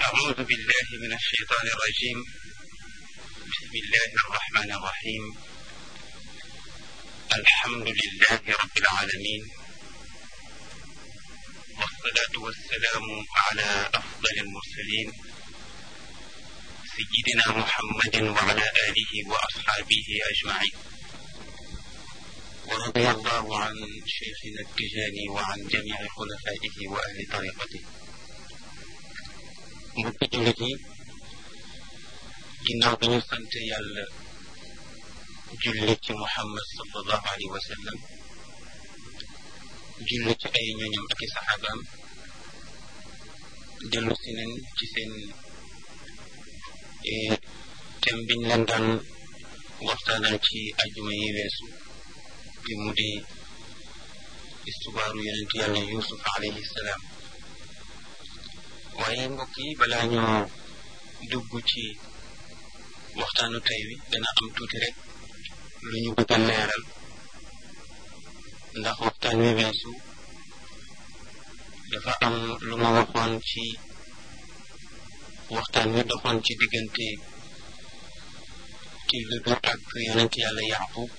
أعوذ بالله من الشيطان الرجيم بسم الله الرحمن الرحيم الحمد لله رب العالمين والصلاة والسلام على أفضل المرسلين سيدنا محمد وعلى آله وأصحابه أجمعين ورضي الله عن شيخنا التجاني وعن جميع خلفائه وأهل طريقته mbokki jullit yi ginnaaw bi ñu sant yàlla julli ci muhammad sallallahu alayhi wa sallam julli ci ay ñoñam ak i saxaabaam dellu si nañ ci seen thème biñ leen daan waxtaanal ci ajuma yi weesu bi mu di istubaaru yonent yàlla yusuf alayhi salaam waaye mbokk yi balaa ñoo dugg ci waxtaanu tey wi dana am tuuti rek lu ñu bëgg a leeral ndax waxtaan wi weesu dafa am lu ma waxoon ci waxtaan wi doxoon ci diggante tilli bi ak yonent yàlla yaqub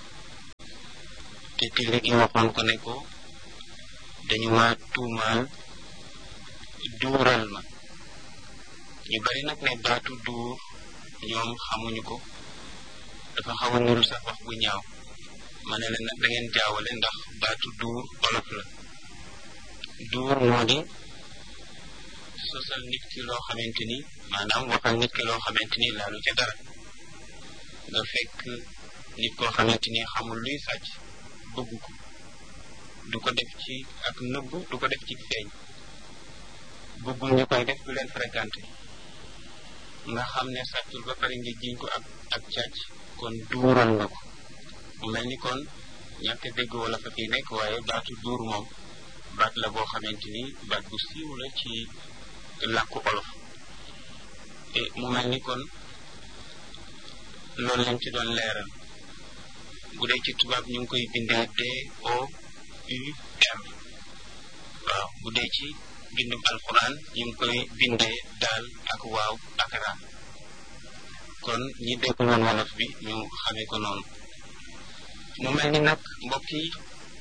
te tilli gi waxoon ko ne ko dañu ma tuumaal duural ma ñu bari nag ne baatu duur ñoom xamuñu ko dafa xaw a nuru sax wax bu ñaaw ma ne leen nag da ngeen jaawale ndax baatu duur olof la duur moo di sosal nit ki loo xamante ni maanaam waxal nit ki loo xamante ni laalu ca dara nga fekk nit koo xamante ni xamul luy sàcc bëgg ko du ko def ci ak nëbb du ko def ci feeñ bëggul ñu koy def du leen fréquenté nga xam ne sàccul ba pare nga jiñ ko ak ak càcc kon duural nga ko mu mel ni kon ñàkk dégg wala fa fii nekk waaye baatu duur moom baat la boo xamante ni baat bu siiw la ci làkku olof te mu mel ni kon loolu lañ ci doon leeral bu dee ci tubaab ñu ngi koy bindee D O U R waaw bu dee ci bindum alquran ñu ngi koy bindee daal ak waaw ak ra kon ñi dégg woon wolof bi ñu xamee ko noonu mu mel ni nag mbokk yi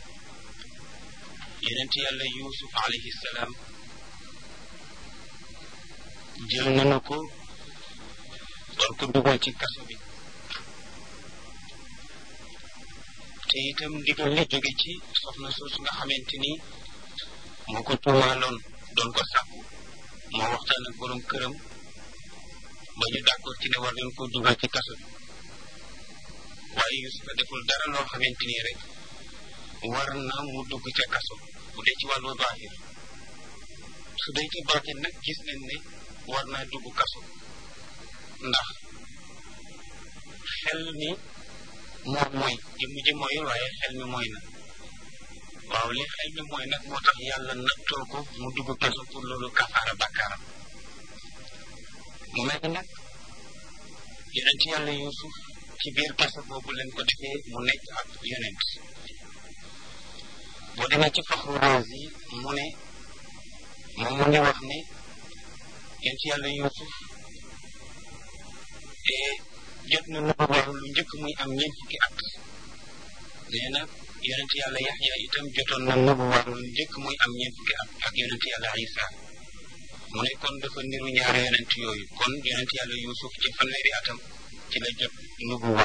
yonent yàlla yusuf alayhi salaam jël nañu ko doon ko dugal ci kaso bi te itam ndigal li jóge ci soxna soosu nga xamante ni moo ko tuumaaloon doon ko sàkku moo waxtaan ak borom këram ba ñu d'accord ci ne war nañ ko dugal ci kaso bi waaye Yusufa deful dara loo xamante ni rek war na mu dugg ca kaso bu dee ci wàllu baaxir su dee ci baaxir nag gis nañ ne war naa dugg kaso ndax xel mi moom mooy jëmm ji mooy waaye xel mi mooy na waaw li xel mi mooy nag moo tax yàlla nattoo ko mu dugg kaso pour loolu kafaara bakkaaram mu mel ni nag yonent yàlla yusuf ci biir kaso boobu leen ko defee mu nekk ak yonent boo demee ci faxru raas yi mu ne moom mu ngi wax ne yonent yàlla yusuf jot na nubuwa lu njëkk muy am ñeent fukki at nee na yonent yàlla yaxya itam jotoon na nubuwa lu njëkk muy am ñeent fukki at ak yonent yàlla isa mu ne kon dafa niru ñaari yonent yooyu kon yonent yàlla yusuf ci fanweeri atam ci la jot nubuwa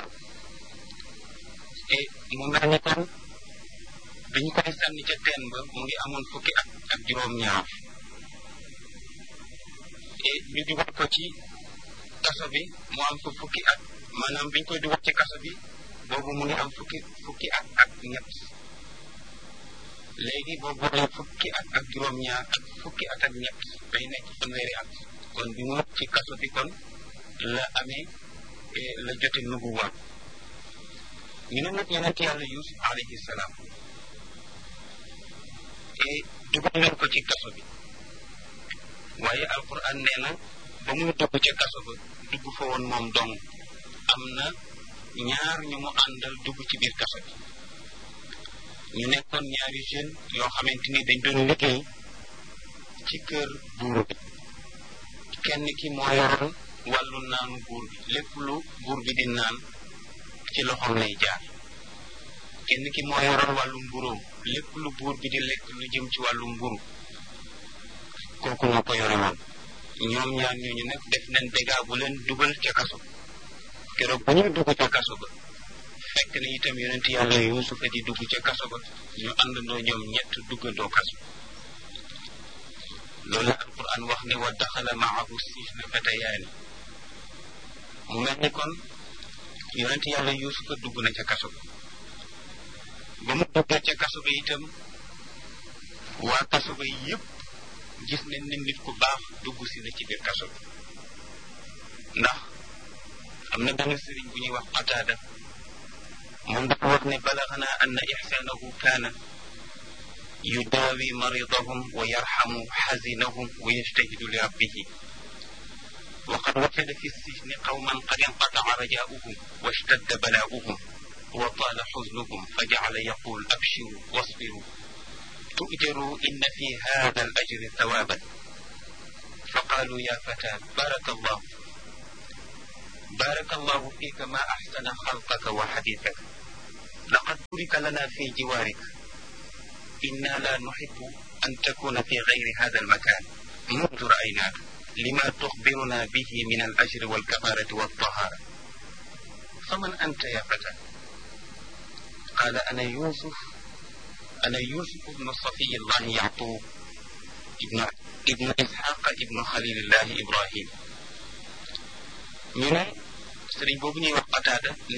e mu mel ni kon dañu koy sànni ca teen ba mu ngi amoon fukki at ak juróom-ñaar e ñu dugal ko ci kaso bi mu am fa fukki at maanaam biñ koy dugal ci kaso bi boobu mu ngi am fukki fukki at ak ñett léegi boo boolee fukki at ak juróom-ñaar ak fukki at ak ñett day nekk fanweeri at kon bi mu ci kaso bi kon la amee la jote nubuwa ñu ne nag yonent yàlla yusuf alayhi salaam et dugal leen ko ci kaso bi waaye alquran nee na ba muy dugg ca kaso ba dugg fa woon moom dong am na ñaar ñu mu àndal dugg ci biir kaso bi ñu nekkoon ñaari jeune yoo xamante ni dañ doon liggéey ci kër buur bi kenn ki moo yoroon wàllu naanu buur bi lépp lu buur bi di naan ci loxoom lay jaar kenn ki moo yoroon wàllu mburóom lépp lu buur bi di lekk lu jëm ci wàllu mburu kooku moo ko yore woon ñoom ñaar ñooñu nag def nañ dégâts bu leen dugal ca kaso keroog bu ñuy dugg ca kaso ba fekk na itam yonent yàlla yuusufa di dugg ca kaso ba ñu àndandoo ñoom ñett duggandoo kaso loolu la alquran wax ne wa daxala maahu sijna fatayaani mu mel ni kon yonent yàlla yuusufa dugg na ca kaso ba ba mu duggee ca kaso ba itam waa kaso ba yépp gis nañ ne nit ku baax dugg si na ci biir kaso bi ndax am na benn sëriñ bu ñuy wax qataada moom dafa wax ne balaxana anna ixsaanahu kaana yudaawi maridahum wa yarxamu xazinahum wa yajtahidu li rabbihi wa qad wajada fi sijni qawman qad inqataca rajaauhum wa ishtadda balaauhum wa taala xuznuhum fa jacala yaqul abshiru wasbiru تؤجروا إن في هذا الأجر ثوابا فقالوا يا فتى بارك الله بارك الله فيك ما أحسن خلقك وحديثك لقد بورك لنا في جوارك إنا لا نحب أن تكون في غير هذا المكان منذ رأيناك لما تخبرنا به من الأجر والكفارة والطهارة فمن أنت يا فتى قال أنا يوسف أنا يوسف بن صفي الله يعقوب ابن ابن إسحاق ابن خليل الله إبراهيم ñu ne sëriñ boobu ñuy wax Qataada